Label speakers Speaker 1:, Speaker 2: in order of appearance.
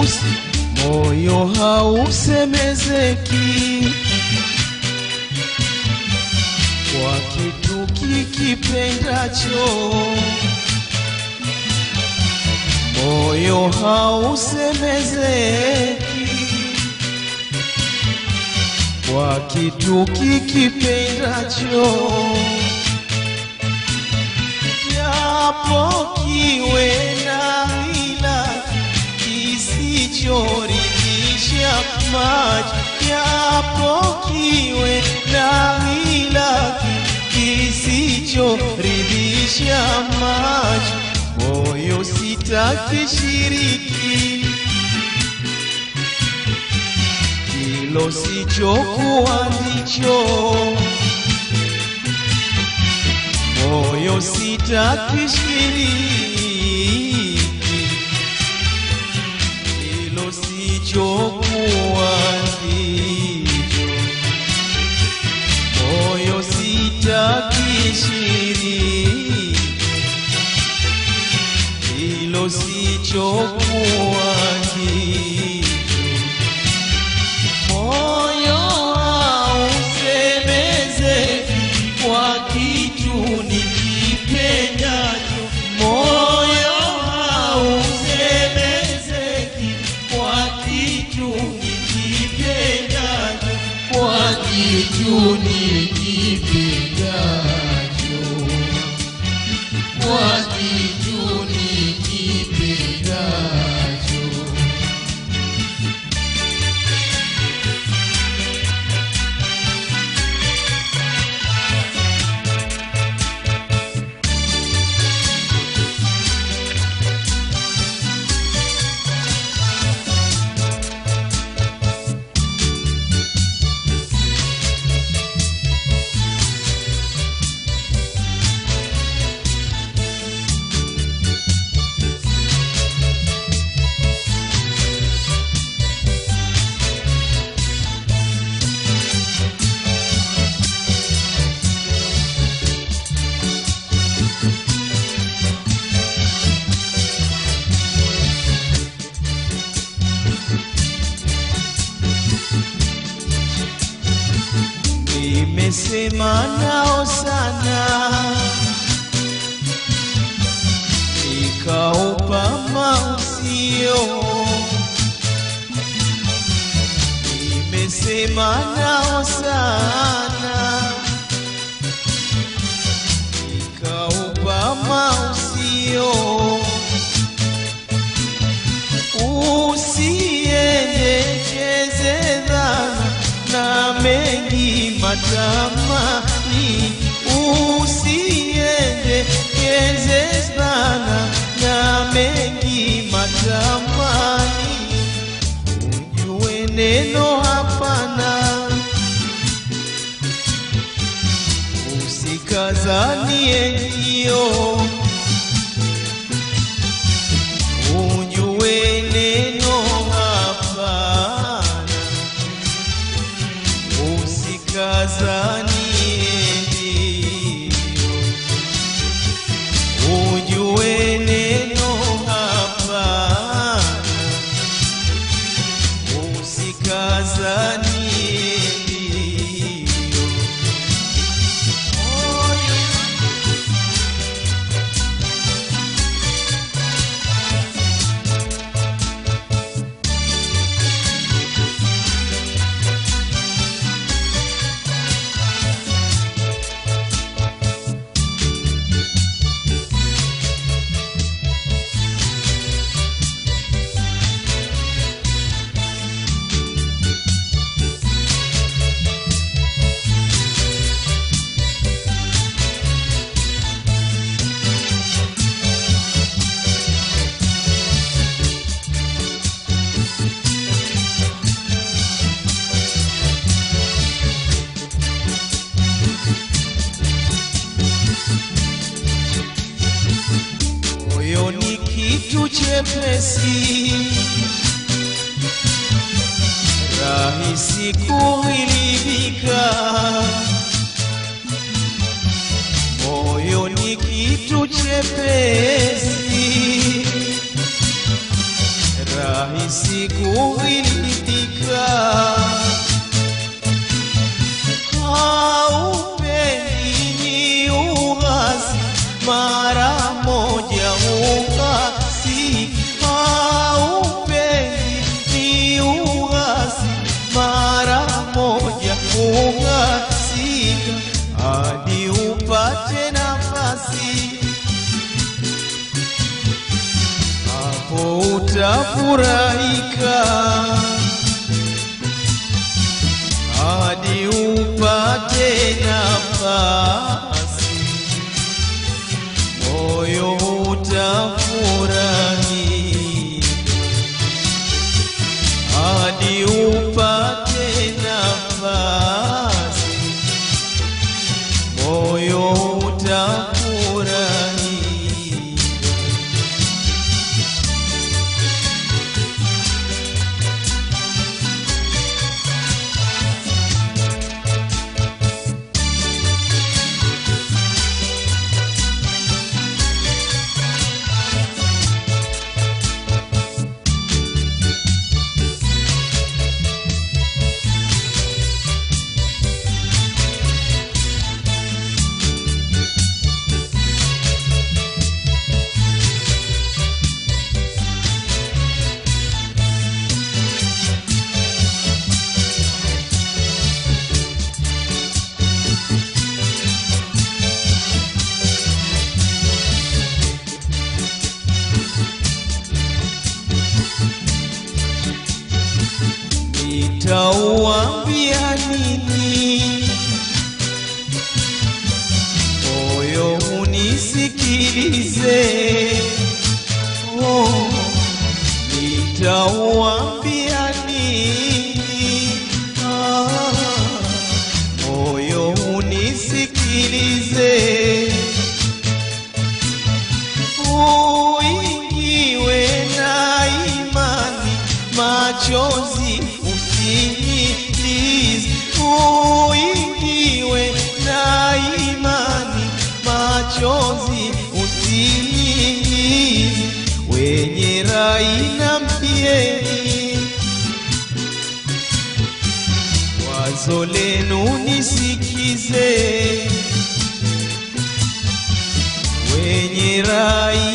Speaker 1: hausi moyo hausemezeki kwa kitu kikipendacho moyo hausemezeki kwa kitu kikipendacho japo kiwe na ila kisichoridhisha macho japo kiwe na ila kisichoridhisha macho moyo sitakishiriki kilo sichokuwa ndicho moyo sitakishiriki kilo sichokuwa ndicho moyo sitakishiriki hilo sichokuwa ndicho moyo hausemezeki kwa kitu nikipendacho moyo hausemezeki kwa kitu nikipendacho kwa kitu nikipendacho kwa kitu nikipendacho nimesema nao sana nikaupa mausio nimesema nao sana nikaupa mausio usiendekeze dhana na mengi matamani usiendekeze dhana na mengi matamani ujue neno hapana usikazanie ndio ujue neno hapana usikazanie ndio ujue neno hapana usikazanie ndio moyo moyo ni kitu chepesi rahisi kuhilibika moyo ni kitu chepesi rahisi kuridhika. Haupendi ni uhasi, mara moja uhasi. Haupendi ni uhasi, mara moja uhasika, hadi upate nafasi hapo utafurahika hadi upate nafasi, moyo utafurahi hadi upate nafasi, moyo utafurahi. Nitauambia nini? Moyo unisikilize. Oh, nitauambia nini? Ah, moyo unisikilize. Uingiwe na imani, machozi usinilize. Uingiwe na imani, machozi usinilize. Wenye rai na mpieni, wazo lenu nisikize wenye rai